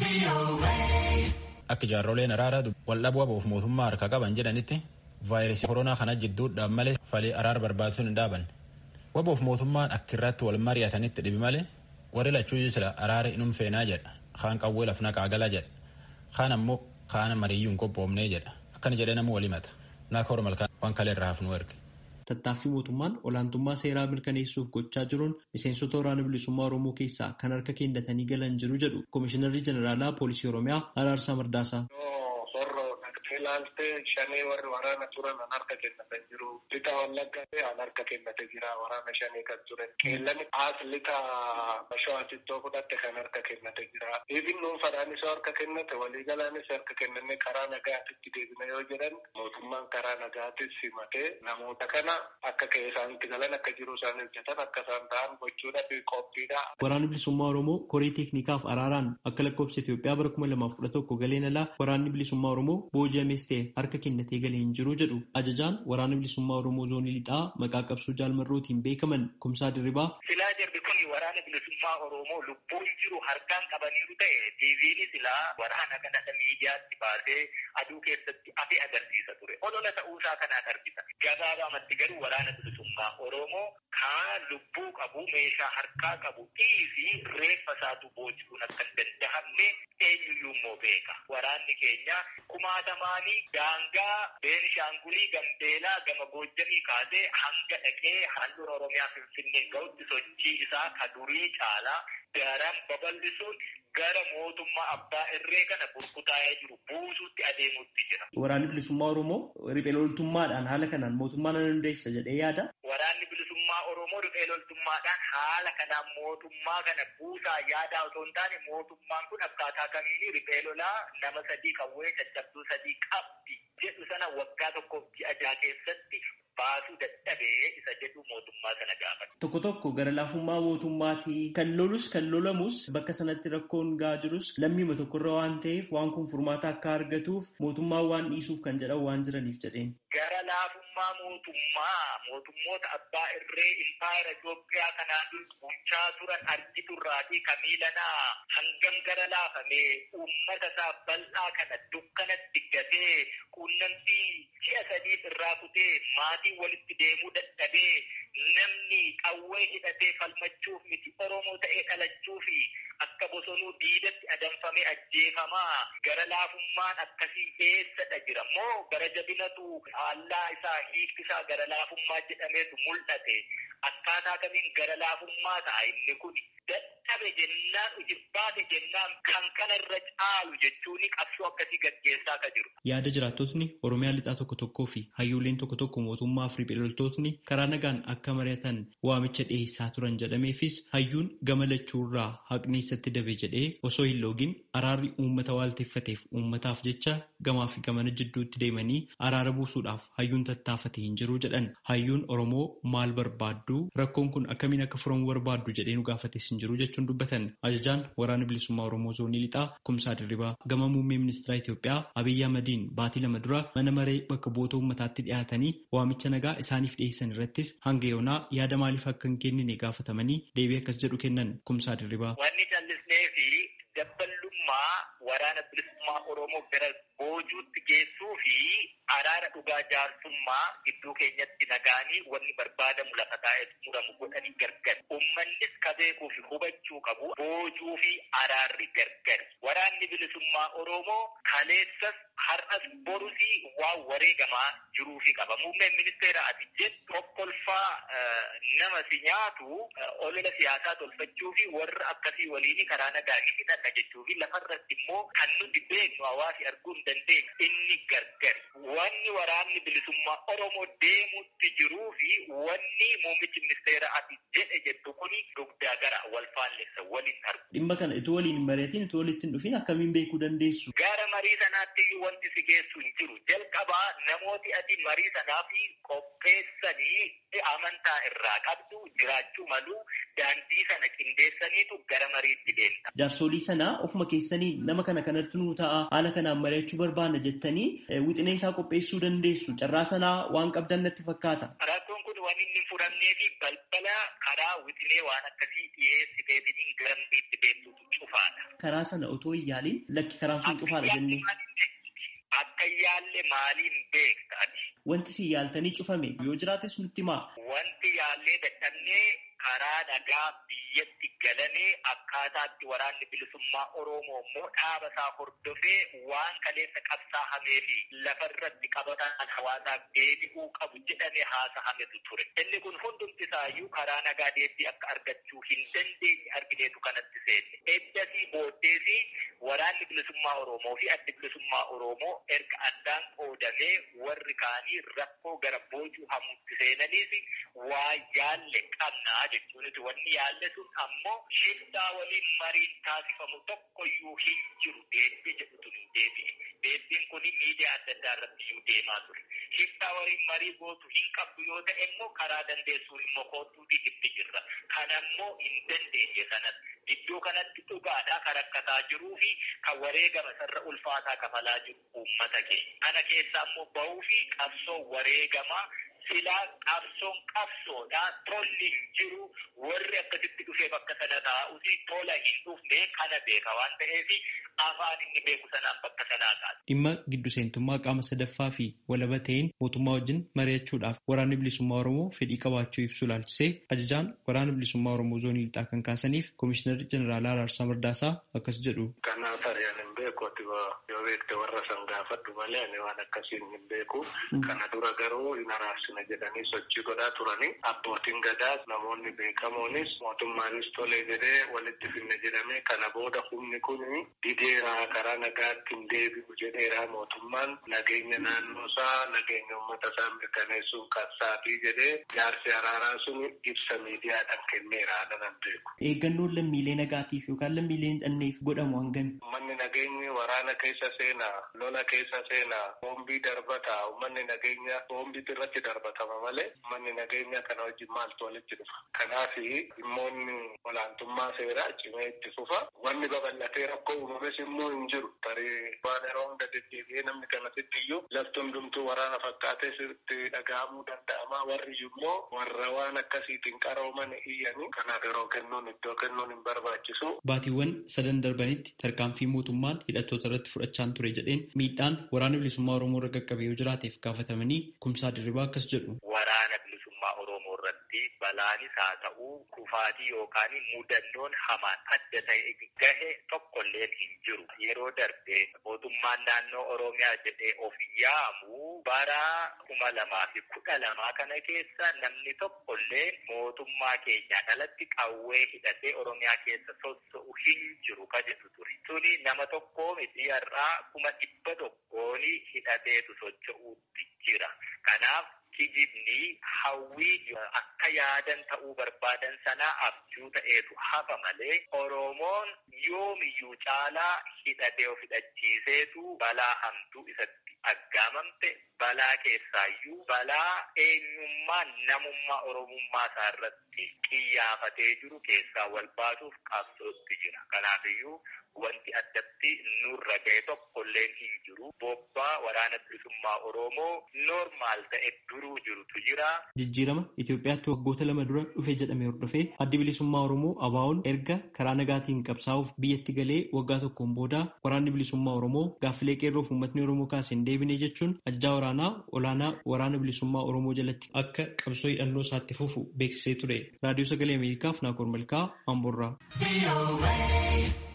Akka jaarroleen araaraa waldhabuu abuuf mootummaa harka qaban jedhanitti vaayirasii koronaa kana jidduudhaan malee falii araara barbaachisuun hin dhaaban. Wabuuf mootummaan akka irratti wal mari'atanitti dhibi malee warri lachuu sila araara inum feenaa jedha. Kaan qawwee lafna qaagalaa jedha. Kaan ammoo kaana mariyyuu hin qophoomnee jedha. Akkana jedhee nama walimata. Naaka Oromalkaan waan kalee irraa hafnu erge. Tattaaffii mootummaan olaantummaa seeraa mirkaneessuuf gochaa jiruun miseensota waraana bilisummaa Oromoo keessaa kan harka kennatanii galan jiru jedhu Komishinarri Jeneraalaa Poolisii Oromiyaa Araarsaa Mardaasaa. ilaaltee shanii warri waraana turan an harka kennatan jiru. Lixa wallaggaa an harka kennate jira waraana shanii kan turan. Qeellani as lixa shawaaxittoo fudhatte kan harka kennate jira. Ibin dhuunfadhaanis harka kennate waliigalaanis harka kennanne karaa nagaatitti deebina yoo jedhan mootummaan karaa nagaatis simatee namoota kana akka ka'ee isaanitti galan akka jiru isaan hojjetan akka isaan ta'an gochuudhaaf qophiidha. Waraanni bilisummaa Oromoo koree teeknikaaf araaraan akka lakkoofsa Itoophiyaa bara kuma lamaaf kudha tokko galeen alaa waraanni bilisummaa Oromoo booji'ames ta'e harka kennatee galee hin jiru jedhu ajajaan waraana bilisummaa Oromoo zoonii lixaa maqaa qabsoo jaalmarrootiin beekaman kumsaa dirribaa. Silaa jarri kun waraana bilisummaa Oromoo lubbuun jiru harkaan qabaniiru ta'e tiiviin silaa waraana kanadha miidiyaatti baasee aduu keessatti hafe agarsiisa ture. Olola ta'uusaa kanaan argisa. Gabaabamatti garuu waraana bilisummaa Oromoo kaan lubbuu qabu meeshaa harkaa qabu dhiisi reeffa isaatu booji'uun akka hin danda'amne eenyuyyuu immoo beeka. Waraanni keenya kumaatamaanii daangaa Beenishaangulii Gambeelaa gama Goojjamii kaasee hanga dhaqee handhuura Oromiyaa Finfinnee ga'utti sochii isaa ka durii caalaa daran babal'isuun gara mootummaa abbaa irree kana burkutaa'ee jiru buusuutti adeemutti jira. Waraanni bilisummaa Oromoo riphee loltummaadhaan haala kanaan mootummaa nan hundeessa jedhee yaada. Waraanni bilisummaa Oromoo riphee loltummaadhaan haala kanaan mootummaa kana buusaa yaadaa osoo hin taane mootummaan kun akkaataa kamiini riphee lolaa nama sadii qawwee caccabduu sadii qabdi jedhu sana waggaa tokkoof ji'a jaha keessatti baasuu dadhabee isa jedhu mootummaa sana gaafata. Tokko tokko gara laafummaa mootummaatii kan lolus kan lolamus bakka sanatti rakkoon gahaa jirus lammiima tokkorra waan ta'eef waan kun furmaata akka argatuuf mootummaan waan dhiisuuf kan jedhan waan jiraniif jedheen. Gara laafummaa mootummaa mootummoota abbaa irree impaayera Itoophiyaa kanaan bulchaa turan argiturraatii kamiilanaa hangam gara laafamee uummata isaa bal'aa kana dukkanatti gatee quunnamtii ji'a sadiif irraa kutee maatii walitti deemuu dadhabee namni qawwee hidhatee falmachuuf miti Oromoo ta'ee dhalachuu fi akka bosonuu diidatti adamfamee ajjeefamaa gara laafummaan akkasii eessadha jira moo gara jabinatu faallaa isaa hiikti isaa gara laafummaa jedhameetu mul'ate akkaataa kamiin gara laafummaa ta'a inni kun dadhabe jennaan ujibbaate jennaan kan kana irra caalu jechuun qabsoo akkasii gaggeessaa ka jiru. Yaada jiraattotni Oromiyaa lixaa tokko tokkoo fi hayyooleen tokko tokko mootummaa fi riphee karaa nagaan akka mari'atan waamicha dhiyeessaa turan jedhameefis hayyuun gama lachuurraa haqni isatti dabe jedhee osoo hin loogin araarri uummata waalteeffateef uummataaf jecha gamaa fi gamana jidduutti deemanii araara buusuudhaaf hayyuun tattaafate hin jiru jedhan hayyuun Oromoo maal barbaaddu rakkoon kun akkamiin akka furamu barbaaddu jedhee nu gaafates hin jiru jechuun dubbatan ajajaan waraana bilisummaa Oromoo zoonii lixaa kumsaa dirribaa gama muummee ministeera Itoophiyaa Abiyyi Ahmadiin baatii lama dura mana maree bakka bu'oota uummataatti dhiyaatanii waamicha nagaa isaaniif dhiyeessan irrattis hanga yoonaa yaada maaliif akka hin kennine gaafatamanii deebii akkas jedhu kennan kumsaa dirribaa. Wanni callisnee fi dabballummaa waraana bilisummaa Oromoo gara boojuutti geessuu fi araara dhugaa jaarsummaa gidduu keenyatti nagaanii wanni barbaadamu lafa taa'ee muramu godhanii gargar. Uummannis ka beekuu fi hubachuu qabu boojuu fi araarri gargar. Waraanni bilisummaa Oromoo kaleessas har'as borusi waan wareegamaa jiruu fi qaba. Muummeen ministeera ati jettu kokkolfaa nama si nyaatu olola siyaasaa tolfachuu fi warra akkasii waliin karaa nagaa hidhadha jechuu fi lafarratti immoo kan nuti beeknu hawaasi arguu hin dandeenye inni gargar. Wanni waraanni bilisummaa Oromoo deemutti jiruu fi wanni muummichi ministeera ati jedhe jettu kuni dugdaa gara wal faallessa waliin argu. Dhimma kana itoo waliin hin mari'atiin itoo walitti hin dhufin akkamiin beekuu dandeessu? Gara marii sanaatti iyyuu wanti si geessu hin jiru. Jalqabaa namooti ati marii sanaaf qopheessanii amantaa irraa qabdu jiraachuu malu daandii sana qindeessaniitu gara mariitti deemta. Jaarsolii sanaa ofuma keessanii nama kana kanatti nuu ta'a haala kanaan mari'achuu barbaanna jettanii wixinee isaa qopheessuu dandeessu. Carraa sanaa waan qabdan natti fakkaata. Rakkoon kun waan inni fudhannee fi balbala karaa wixinee waan akkasii dhiyeessiteetiin garambiitti beektutu cufaadha. Karaa sana otoo hin yaaliin lakki karaan sun cufaadha jennee. Akka yaalle maaliin beekta ati? Wanti si yaaltanii cufame yoo jiraates nutti himaa. Wanti yaallee dadhabnee karaa nagaa biyyatti galanee akkaataatti waraanni bilisummaa Oromoo immoo dhaaba isaa hordofee waan kaleessa qabsaa'amee fi lafarratti qabataan hawaasaaf deebi'uu qabu jedhamee haasahametu ture. Inni kun hundumti isaayyuu karaa nagaa deebii akka argachuu hin dandeenye argineetu kanatti seenne. Eddasii booddeesi waraanni bilisummaa Oromoo fi addi bilisummaa Oromoo erga addaan qoodamee warri kaanii rakkoo gara boocuu hamuutti seenaniis waa yaalle qabnaa jechuunis wanni yaalle sun ammoo shiftaa waliin mariin taasifamu tokkoyyuu hin jiru deebii jedhutu nu deebi'e. Deebiin kun miidiyaa adda addaa irratti iyyuu deemaa ture. Shiftaa waliin marii gootu hin qabdu yoo ta'e immoo karaa dandeessuun immoo kootuuti itti jirra. Kanammoo hin dandeenye sanas iddoo kanatti dhugaadhaa kan rakkataa jiruu fi kan wareegama sarara ulfaataa kafalaa jiru uummata keenya. Kana keessaa immoo bahuu fi qabsoo wareegamaa silaa qabsoon qabsoodha tolli hin jiru warri akkasitti dhufee bakka sana taa'uti tola hin dhufne kana beeka waan ta'eef afaan inni beeku sanaan bakka sanaa kaasa. Dhimma giddu seentummaa qaama sadaffaa fi walaba ta'een mootummaa wajjin mari'achuudhaaf waraanni bilisummaa Oromoo fedhii qabaachuu ibsu ilaalchisee ajajaan waraana bilisummaa Oromoo zoonii lixaa kan kaasaniif Komishinarri Jeneraalaa Araarsaa Mardaasaa akkas jedhu. Kanaaf ari'an hin beeku ati yoo beekte warra san gaafadhu malee ani waan akkasiin hin beeku. Kana dura garuu hin araarsina jedhanii sochii godhaa turani. Abbootiin gadaas namoonni beekamoonis mootummaanis tolee jedhee walitti finne jedhamee kana booda humni kun dideeraa karaa nagaatti hin deebi'u jedheeraa mootummaan nageenya naannoo isaa nageenya uummata isaa mirkaneessuuf qabsaatii jedhee jaarsi araaraa sun ibsa miidiyaadhaan kenneera nan beeku. Eeggannoon lammiilee nagaatiif yookaan lammiilee hidhanneef godhamu hangami? Uummanni nageenyi waraana keessa seenaa, lola keessa seenaa, boombii darbata, uummanni nageenya boombiitu irratti darbatama malee uummanni nageenya kana wajjin maaltu walitti dhufa. Kanaaf dhimmoonni olaantummaa seeraa cimee itti fufa. Wanni babal'atee rakkoo uumames immoo hin jiru. Tarii waan yeroo hunda deddeebi'ee namni kanatti iyyuu lafti hundumtuu waraana fakkaatee sirriitti dhaga'amuu danda'ama. Warri immoo warra waan akkasiitiin qarooman iyyanii kanaaf yeroo kennuun iddoo kennuun hin barbaachisu. Baatiiwwan sadan darbanitti tarkaanfii mootummaan hidhattoota irratti fudhachaan ture jedheen miidhaan waraana bilisummaa Oromoo irra qaqqabee yoo jiraateef gaafatamanii kumsaa dirribaa akkas jedhu. Waraana bilisummaa Oromoo irratti balaanis haa ta'u kufaatii yookaan mudannoon hamaan adda ta'e gahe tokkollee hin jiru. Yeroo darbe mootummaan naannoo Oromiyaa jedhee of yaamu bara kuma lamaa fi kudha lamaa kana keessa namni tokkollee mootummaa keenyaa alatti qawwee hidhatee Oromiyaa keessa socho'u hin jiru ka jedhu ture. Tuni nama tokkoo miti har'aa kuma dhibba tokkoon hidhateetu socho'uutti jira. Kanaaf kijibni hawwii akka yaadan ta'uu barbaadan sanaa abjuu ta'eetu hafa malee Oromoon yoomiyyuu caalaa hidhatee of hidhachiiseetu balaa hamtuu isatti aggaamamte balaa keessaayyuu balaa eenyummaa namummaa oromummaa isaa irratti qiyyaafatee jiru keessaa wal baasuuf qabsootti jira. Kanaafiyyuu wanti addatti nurra ga'e tokkollee hin jiru. Bobbaa waraana bilisummaa Oromoo noormaal ta'e duruu jirutu jira. Jijjiirama Itoophiyaatti waggoota lama dura dhufe jedhame hordofee addi bilisummaa Oromoo ABO'n erga karaa nagaatiin qabsaa'uuf biyyatti galee waggaa tokkoon booda waraanni bilisummaa Oromoo gaaffilee qeerroof uummatni Oromoo kaase hin deebine jechuun ajajaa waraanaa olaanaa waraana bilisummaa Oromoo jalatti akka qabsoo hidhannoo isaatti fufu beeksisee ture. Raadiyoo Sagalee Ameerikaaf Naakoor Malkaa Amboorraa.